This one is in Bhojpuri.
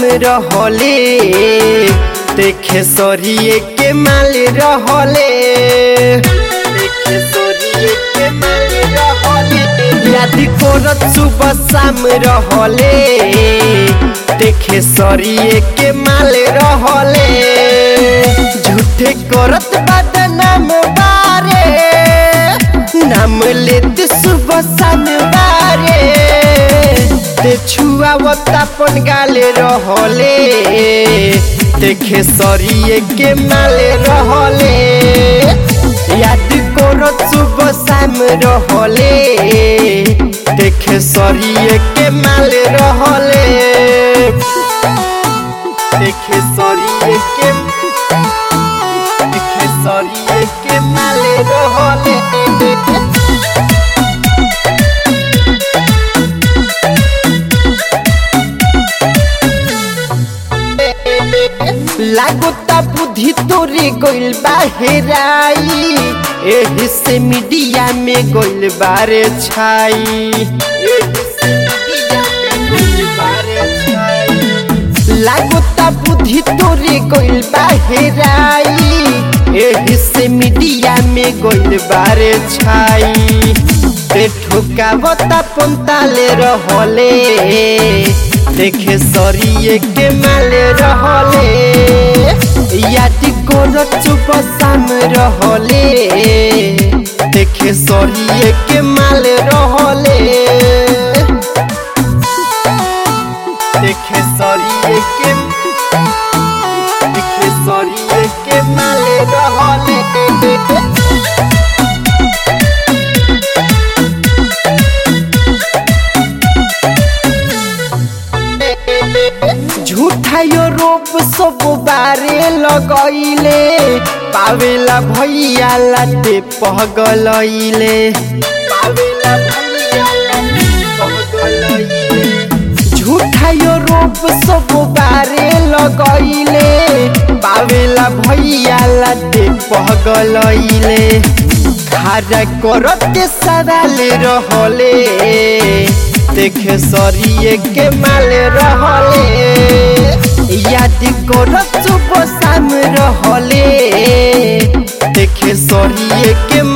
रहले देखे सरिये के माल रहले देखे सरिये के माल रहले याद करत सुबह शाम रहले देखे सरिये के माल रहले झूठे करत बदनाम बारे नाम लेते सुबह शाम बारे ते छुआवत अपन गाले रहले देखे सरिये के माले रहले याद करत सुबह शाम रहले देखे सरिये के माले रहले देखे सरिये के देखे सरिये के माले रहले लागोता बुद्धि तोरे गइल बाहेराई एही से मीडिया में गइल बारे छाई एही से मीडिया में गइल बारे छाई लागोता बुद्धि तोरे गइल बाहेराई एही से मीडिया में गइल बारे छाई ते ठोकावता पंताले रहले देखे सरिये के माले रहले याद करत चुप शाम रहले देखे सरिये के माले रहले देखे सरिये के देखे सरिये के माले रहले झूठायो रोप सब बारे लगैले पावेला भैया लाटे पहगलैले पावेला भैया लाटे पहगलैले झूठायो रोप सब बारे लगैले पावेला भैया लाटे पहगलैले खारा करत सदाले रहले देखे सरिये के माले रहले याद करत सुबह शाम रहले देखे सरिये के